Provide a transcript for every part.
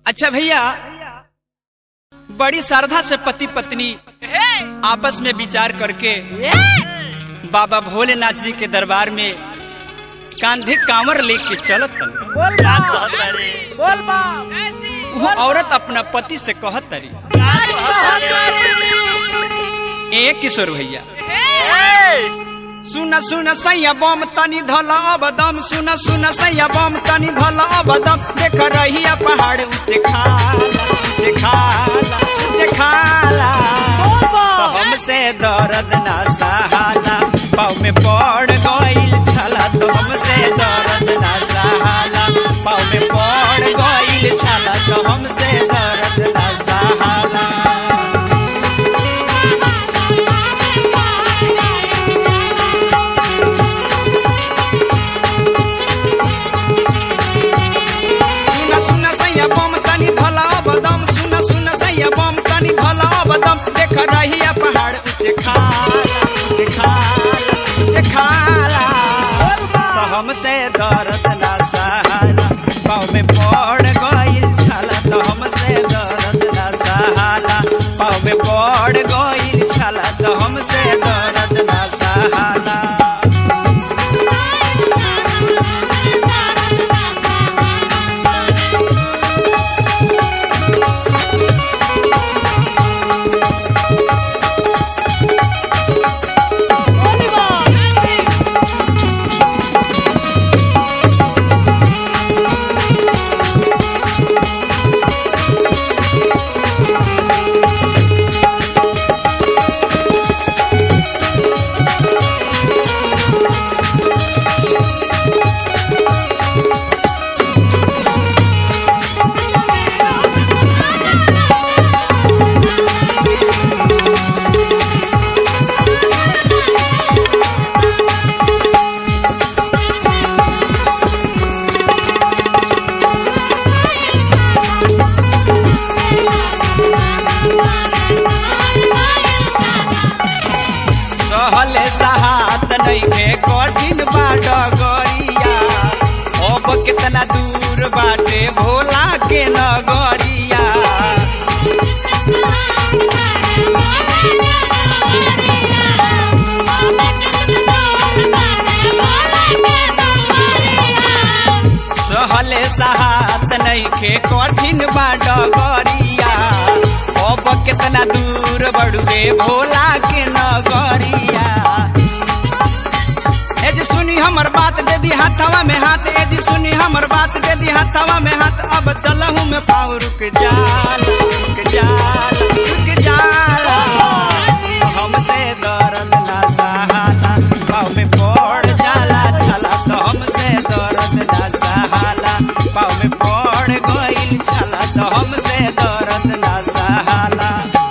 अच्छा भैया बड़ी श्रद्धा से पति पत्नी आपस में विचार करके बाबा भोलेनाथ जी के दरबार में कांधे कांवर लेके चलत बोल क्या बा कहत रे बोल बा वो औरत अपना पति से कहत तरी क्या कहत रे ए किशोर भैया ए, सुन सुन सैया बम तनी धल अबदम सुन सुन सैया बम तनी धल अबदम देख रही पहाड़ ऊंचे खाला ऊंचे खाला ऊंचे खाला तो हमसे दर्द ना सहाला पाँव में पड़ गईल छला तो हमसे दर्द ना सहाला पाँव में पड़ गईल छला तो हमसे दर्द ना सहाला सुन सुन सैया बम तनी धला बदम सुन सुन सैया बम तनी धला बदम देख रही पहाड़ ऊंचे खाला ऊंचे खाला ऊंचे खाला तो हमसे दर्द ना सहाला पाँव में पड़ गईल छाला तो हमसे दर्द ना सहाला पाँव में पड़ गईल छाला तो हमसे दर्द ना सहाला सहले सहात नइखे कठिन बाट गरिया अब कितना दूर बाटे भोला के नगरिया सहले सहात नइखे कठिन बाट गरिया अब कितना दूर बड़ुए भोला के नगरिया ए जी सुनी हमर बात दे दी हाथवा में हाथ ए जी सुनी हमर बात दे दी हाथवा में हाथ अब चलहू में पाँव रुक जाल रुक जाल रुक जाल हमसे दर्द ना सहाला पाँव में पड़ जाला छला तो हमसे दर्द ना सहाला पाँव में पड़ गईल छला तो हमसे दर्द ना सहाला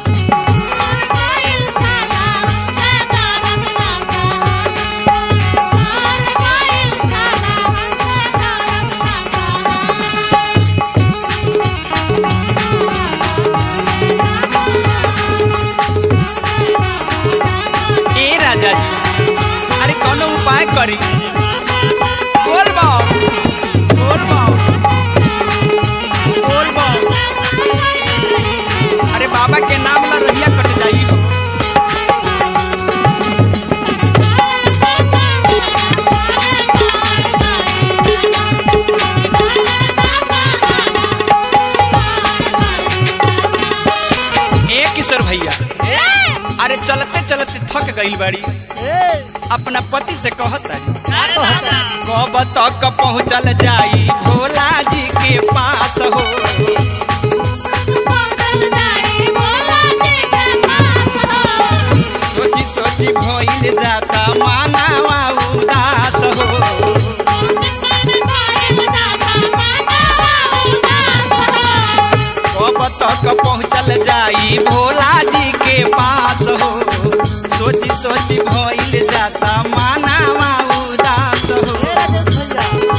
ए राजा जी अरे कौनो उपाय करी बोल बाओ बोल बाओ बोल बाओ अरे बाबा के नाम ला रहिया कट जाई हो ए किशोर भैया अरे चलते चलते थक गई बाड़ी अपना पति से कहत रही कब तक पहुँचल जाई भोला जी के पास हो सोची सोची भइल जाता मानवा उदास हो कब तक पहुँचल जाई भोला जी के पास हो सोची सोची भइल जाता मानवा उदास हो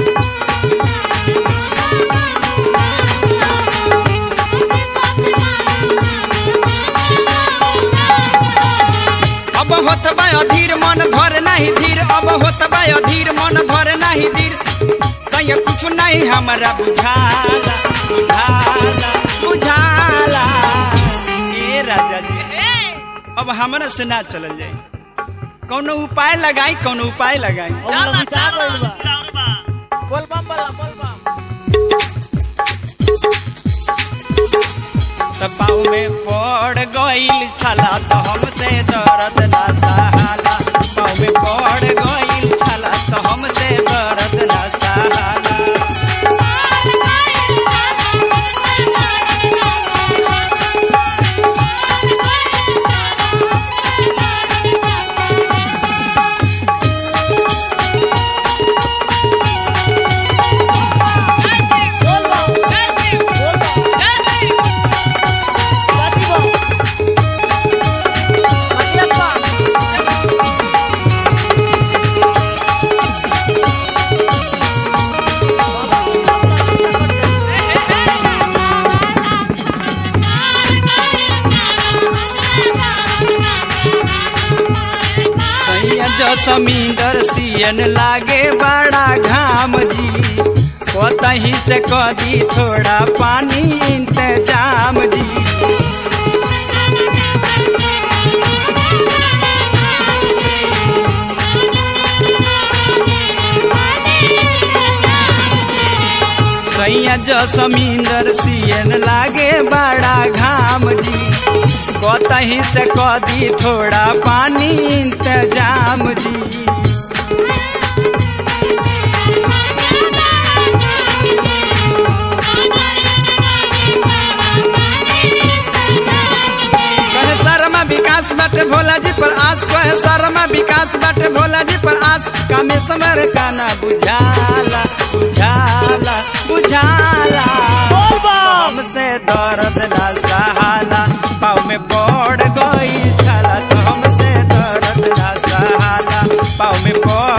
अब होत बा अधीर मन धर नहीं धीर अब होत बा अधीर मन धर नहीं धीर कहीं कुछ नहीं हमारा बुझाला बुझाला अब हमरा से ना चलल जाई कौनो उपाय लगाई कौनो उपाय लगाई चला चला बोल बम बोला बोल बम त पाँव में पड़ गईल छला तो हमसे दर्द ना सहाला पाँव में पड़ गईल छला तो हमसे दर्द ना सहाला बोल बम बोल बम जाती बम अगला बम सैया जो समींदर सियन लागे बड़ा घाम जी कतही से कदी थोड़ा पानी इंतजाम जी सैया जो समींदर सियन लागे बड़ा घाम जी कतही से कदी थोड़ा पानी इंतजाम जी कहे शर्मा विकास बाटे भोला जी पर आस कहे शर्मा विकास बाटे भोला जी पर आस कामे समर का ना बुझाला बुझाला बुझाला बोल बम हमसे दर्द ना सहाला पाँव में पड़ गई छला तो हमसे दर्द ना सहाला पाँव में पड़